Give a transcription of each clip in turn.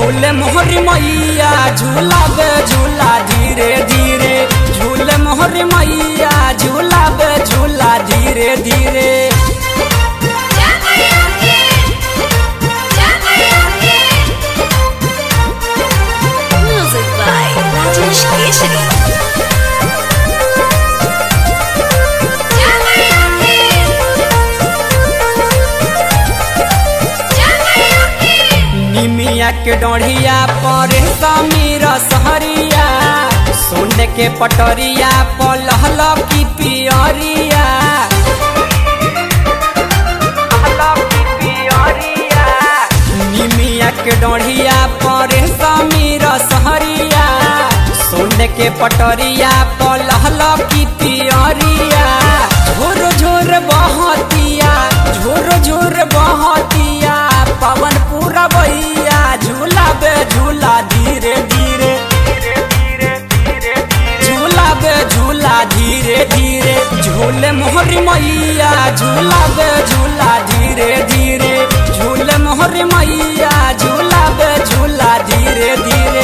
झूले मोहरी मैया झूलाबे झूला धीरे धीरे झूले मोहरी मैया झूलाबे झूला धीरे धीरे Music by Rajesh Keshri. निमिया के डोढ़िया पर समीर सहरिया सोने के पटरिया पलहल की पियरिया निमिया के डोढ़िया पर समीर सहरिया सोने के पटरिया पलहल की पियरिया झोर झोर बहतिया झोर झोर बहतिया पवन पूरा बहिया झूला बे झूला धीरे धीरे झूला बे झूला धीरे धीरे झूले मोहरी मैया झूला बे झूला धीरे धीरे झूले मोहरी मैया झूला बे झूला धीरे धीरे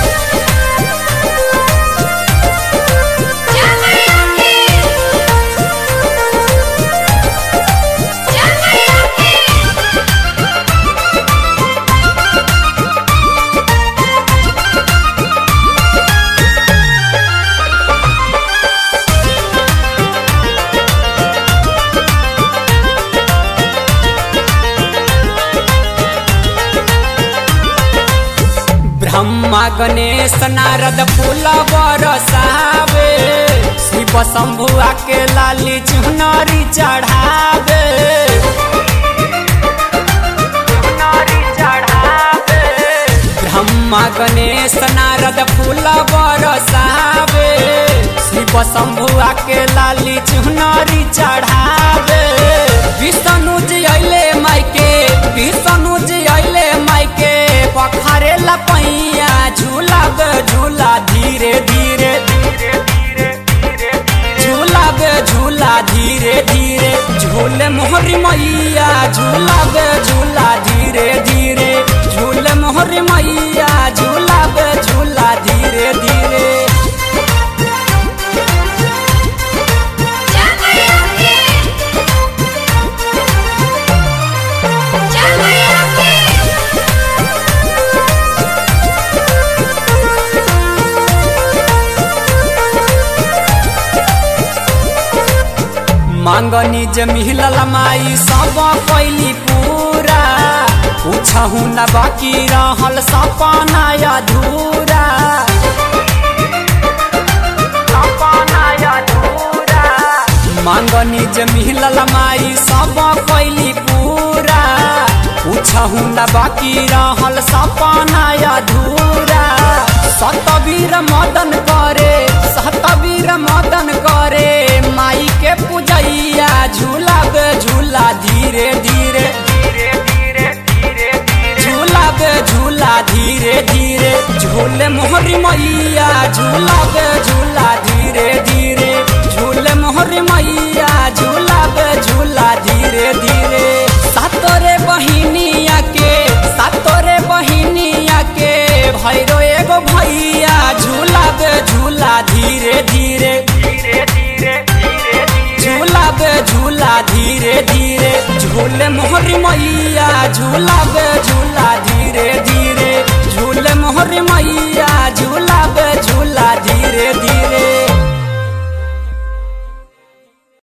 ब्रह्मा गणेश नारद फूल बरसावे शिव शंभुआ के लाली चुनरी चढ़ावे ब्रह्मा गणेश नारद फूल बरसावे शिव शंभुआ के लाली चुनरी चढ़ावे विष्णु जी अले मायके विष्णु जी अले मायके पखारे लपैया झूला बे झूला धीरे धीरे झूला बे झूला धीरे धीरे झूले मोहरी मैया झूला बे झूला धीरे धीरे झूले मोहरी मैया झूला बे झूला धीरे धीरे मांगनी जे मिलल माई सब कैली पूरा पूछहु न बाकी रहल सपना अधूरा मांगनी जे मिलल माई सब कैली पूरा पूछहु न बाकी रहल सपना अधूरा सतवीर मदन करे सतवीर मदन करे माई के पूजैया झूला बे झूला धीरे धीरे झूला बे झूला धीरे धीरे झूले मोहरी मैया झूला बे झूला धीरे धीरे झूले मोहरी मैया झूला बे झूला धीरे धीरे सातोरे बहिनिया के सातोरे बहिनिया के भैरो एगो भैया झूला बे झूला धीरे धीरे झूला बे झूला धीरे धीरे झूले मोहरी मैया झूला बे झूला